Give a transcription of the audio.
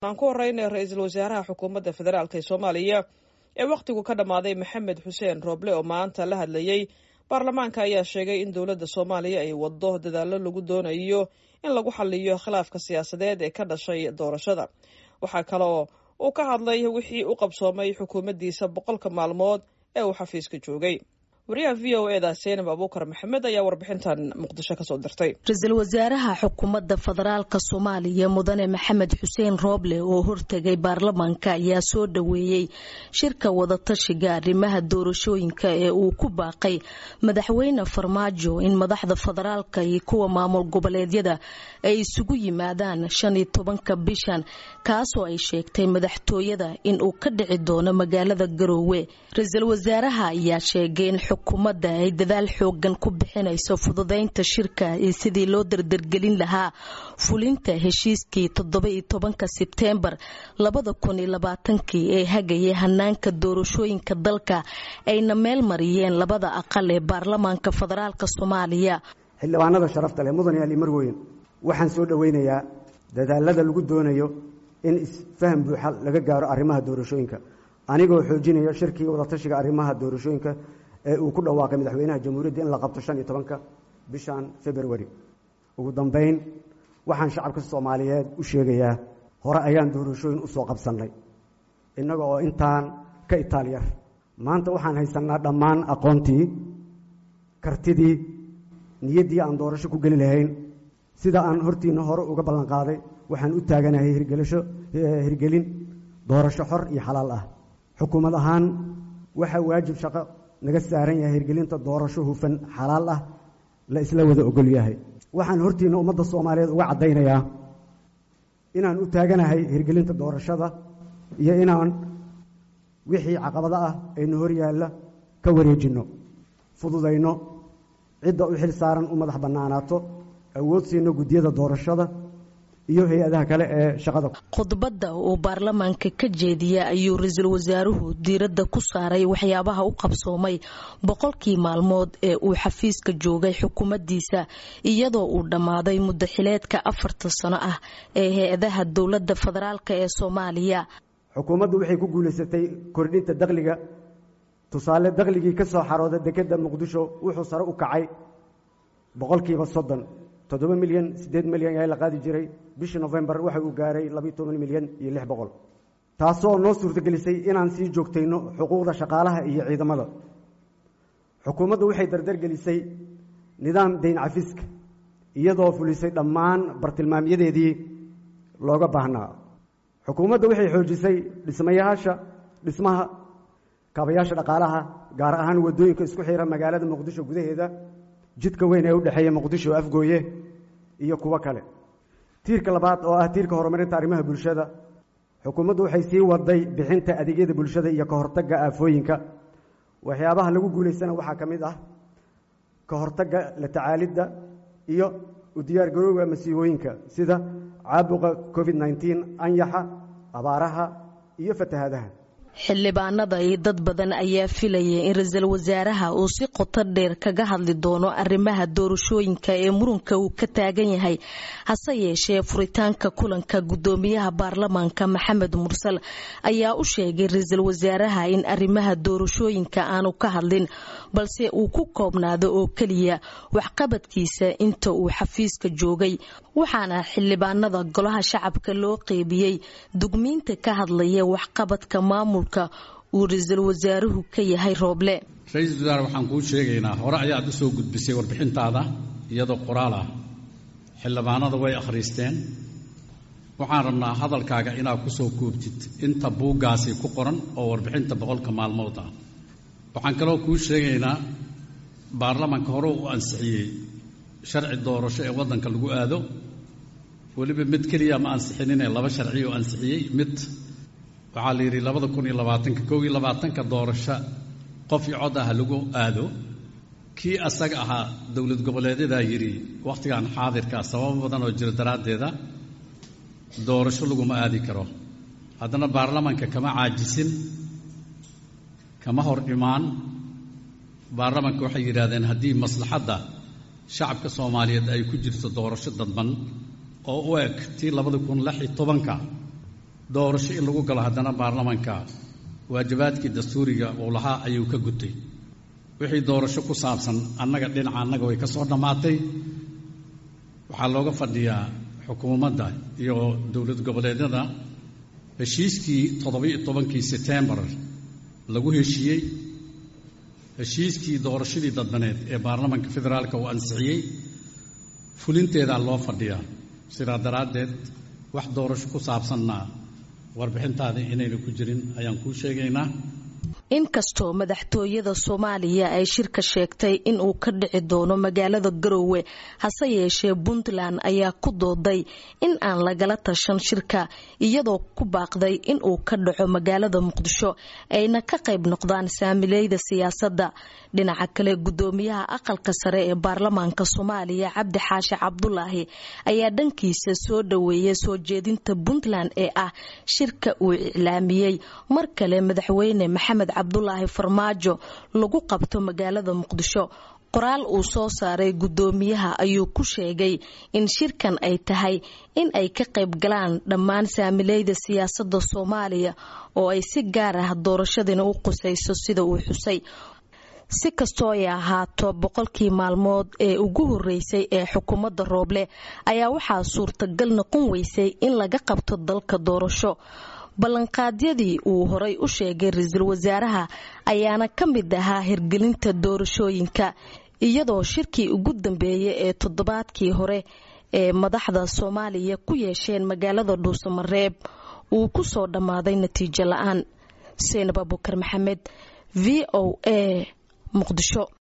aan ku horeyna ra-iisul wasaaraha xukuumadda federaalk ee soomaaliya ee wakhtigu ka dhammaaday maxamed xuseen rooble oo maanta la hadlayey baarlamaanka ayaa sheegay in dowladda soomaaliya ay waddo dadaallo lagu doonayo in lagu xaliyo khilaafka siyaasadeed ee ka dhashay doorashada waxaa kaloo uu ka hadlay wixii u qabsoomay xukuumaddiisa boqolka maalmood ee uu xafiiska joogay wariyaha v o eda seenab abuukar maxamed ayaa warbixintan muqdisho kasoo dirtay ra-iisul wasaaraha xukuumadda federaalka soomaaliya mudane maxamed xuseen rooble oo hortegay baarlamaanka ayaa soo dhoweeyey shirka wadatashiga arrimaha doorashooyinka ee uu ku baaqay madaxweyne farmaajo in madaxda federaalka iyo kuwa maamul goboleedyada ay isugu yimaadaan shan iyo tobanka bishan kaasoo ay sheegtay madaxtooyada in uu ka dhici doono magaalada garoowe ra-iisul wasaaraha ayaa sheegay in xukuumadda ay dadaal xoogan ku bixinayso fududeynta shirka iyo sidii loo dardargelin lahaa fulinta heshiiskii toddoba iyo tobanka sebteembar labada kun iyo labaatankii ee hagayay hanaanka doorashooyinka dalka ayna meel mariyeen labada aqal ee baarlamaanka federaalk soomaaliya xildhibaanada sharafta leh mudan ali marweyn waxaan soo dhoweynayaa dadaalada lagu doonayo in isfaham buuxa laga gaaro arrimaha doorashooyinka anigoo xoojinaya shirkii wadatashiga arrimaha doorashooyinka ee uu ku dhawaaqay madaxweynaha jamhuuriyadda in la qabto shan iyo tobanka bishan februari ugu dambeyn waxaan shacabka soomaaliyeed u sheegayaa hore ayaan doorashooyin u soo qabsannay innaga oo intaan ka itaalyar maanta waxaan haysannaa dhammaan aqoontii kartidii niyaddii aan doorasho ku geli lahayn sida aan hortiinna hore uga ballan qaaday waxaan u taaganahay hirgelisho hirgelin doorasho xor iyo xalaal ah xukuumad ahaan waxaa waajib shaqo naga saaran yahay hirgelinta doorasho hufan xalaal ah la isla wada ogol yahay waxaan hortiinna ummadda soomaaliyeed uga caddaynayaa inaan u taaganahay hirgelinta doorashada iyo inaan wixii caqabado ah aynu hor yaalla ka wareejinno fududayno cidda u xil saaran u madax bannaanaato awood siino guddiyada doorashada iyo hay-adaha kale ee shaqada khudbadda uu baarlamaanka ka jeediya ayuu ra-iisul wasaaruhu diiradda ku saaray waxyaabaha u qabsoomay boqolkii maalmood ee uu xafiiska joogay xukuumaddiisa iyadoo uu dhammaaday muddo xileedka afarta sano ah ee hay-adaha dowladda federaalk ee soomaaliya xukuumaddu waxay ku guulaysatay kordhinta dakhliga tusaale dakhligii ka soo xarooda dekedda muqdisho wuxuu sare u kacay boqolkiiba soddon toddoba milyan siddeed milyan ayaa la qaadi jiray bishii nofembar waxa uu gaaray labiiyo toban milyan iyo lix boqol taasoo noo suurtagelisay inaan sii joogtayno xuquuqda shaqaalaha iyo ciidamada xukuumaddu waxay dardargelisay nidaam dayn cafiska iyadoo fulisay dhammaan bartilmaamyadeedii looga baahnaa xukuumadda waxay xoojisay dhismayaasha dhismaha kaabayaasha dhaqaalaha gaar ahaan waddooyinka isku xira magaalada muqdisho gudaheeda jidka weyn ee u dhexeeya muqdisho afgooye iyo kuwo kale tiirka labaad oo ah tiirka horumarinta arrimaha bulshada xukuumaddu waxay sii waday bixinta adeegyada bulshada iyo ka hortagga aafooyinka waxyaabaha lagu guulaystana waxaa ka mid ah ka hortagga la tacaalidda iyo u diyaargarowga masiibooyinka sida caabuqa covid nneteen anyaxa abaaraha iyo fatahaadaha xildhibaanada iyo dad badan ayaa filayay in ra-iisul wasaaraha uu si qoto dheer kaga hadli doono arrimaha doorashooyinka ee murunka uu ka taagan yahay hase yeeshee furitaanka kulanka guddoomiyaha baarlamaanka maxamed mursal ayaa u sheegay ra-iisul wasaaraha in arrimaha doorashooyinka aanu ka hadlin balse uu ku koobnaado oo keliya waxqabadkiisa inta uu xafiiska joogay waxaana xildhibaanada golaha shacabka loo qeybiyey dugmiinta ka hadlaya waxqabadka maamulka uu ra-iisul wasaaruhu ka yahay rooble ra-iisul wasaare waxaan kuu sheegaynaa hore ayaad u soo gudbisay warbixintaada iyadoo qoraal ah xildhibaanada way akhriisteen waxaan rabnaa hadalkaaga inaad ku soo koobtid inta buuggaasi ku qoran oo warbixinta boqolka maalmood ah waxaan kaloo kuu sheegaynaa baarlamaanka hore u ansixiyey sharci doorasho ee waddanka lagu aado weliba mid keliya ma ansixinine laba sharci oo ansixiyey mid waxaa la yidhi labada kun iyo labaatanka kow iyo labaatanka doorasho qof iyo cod ah lagu aado kii asaga ahaa dowlad goboleedyadaa yidhi wakhtigan xaadirka sababo badan oo jiro daraaddeeda doorasho laguma aadi karo haddana baarlamaanka kama caajisin kama hor imaan baarlamaanka waxay yidhaahdeen haddii maslaxadda shacabka soomaaliyeed ay ku jirto doorasho dadban oo u eg tii labada kun lix iyo tobanka doorasho in lagu galo haddana baarlamanka waajibaadkii dastuuriga uu lahaa ayuu ka gutay wixii doorasho ku saabsan annaga dhinaca annaga way ka soo dhammaatay waxaa looga fadhiyaa xukuumadda iyo dowlad goboleedyada heshiiskii toddobiyo tobankii setembar lagu heshiiyey heshiiskii doorashadii dadbaneed ee baarlamanka federaalka uu ansixiyey fulinteedaa loo fadhiyaa sidaa daraaddeed wax doorasho ku saabsanna warbixintaada inayna ku jirin ayaan kuu sheegaynaa inkastoo madaxtooyada soomaaliya ay shirka sheegtay in uu ka dhici doono magaalada garowe hase yeeshee puntland ayaa ku dooday in aan lagala tashan shirka iyadoo ku baaqday in uu ka dhaco magaalada muqdisho ayna ka qayb noqdaan saamileyda siyaasadda dhinaca kale gudoomiyaha aqalka sare ee baarlamaanka soomaaliya cabdi xaashi cabdulaahi ayaa dhankiisa soo dhaweeyay soo jeedinta puntland ee ah shirka uu iclaamiyey mar kale madaxweyne maxamed cabdulaahi farmaajo lagu qabto magaalada muqdisho qoraal uu soo saaray gudoomiyaha ayuu ku sheegay in shirkan ay tahay in ay ka qayb galaan dhammaan saamileyda siyaasadda soomaaliya oo ay si gaar ah doorashadina u qusayso sida uu xusay si kastoo ay ahaato boqolkii maalmood ee ugu horeysay ee xukuumadda rooble ayaa waxaa suurtagal noqon weysay in laga qabto dalka doorasho ballanqaadyadii uu horay u sheegay ra-iisul wasaaraha ayaana ka mid ahaa hirgelinta doorashooyinka iyadoo shirkii ugu dambeeyay ee toddobaadkii hore ee madaxda soomaaliya ku yeesheen magaalada dhuusamareeb uu ku soo dhammaaday natiijo la-aan seenab abukar maxamed v o a muqdisho